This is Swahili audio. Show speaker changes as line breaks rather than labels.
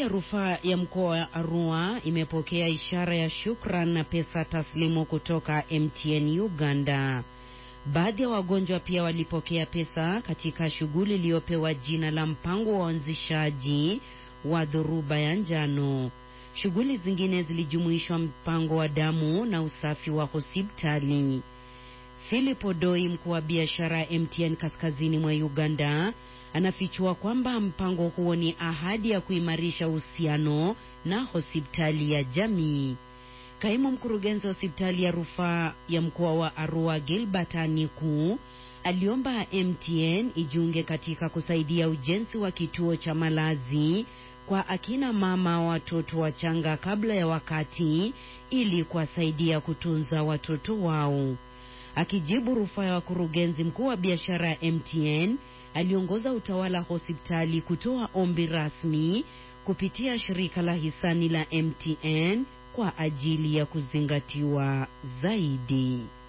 ya rufaa ya mkoa wa Arua imepokea ishara ya shukran na pesa taslimu kutoka MTN Uganda. Baadhi ya wagonjwa pia walipokea pesa katika shughuli iliyopewa jina la mpango wa uanzishaji wa dhoruba ya njano. Shughuli zingine zilijumuishwa mpango wa damu na usafi wa hospitali. Philip Odoi, mkuu wa biashara ya MTN kaskazini mwa Uganda, anafichua kwamba mpango huo ni ahadi ya kuimarisha uhusiano na hospitali ya jamii. Kaimu mkurugenzi wa hospitali ya rufaa ya mkoa wa Arua, Gilbert Aniku, aliomba MTN ijiunge katika kusaidia ujenzi wa kituo cha malazi kwa akina mama watoto wachanga kabla ya wakati ili kuwasaidia kutunza watoto wao. Akijibu rufaa ya wakurugenzi, mkuu wa biashara ya MTN aliongoza utawala hospitali kutoa ombi rasmi kupitia shirika la hisani la MTN kwa ajili ya kuzingatiwa zaidi.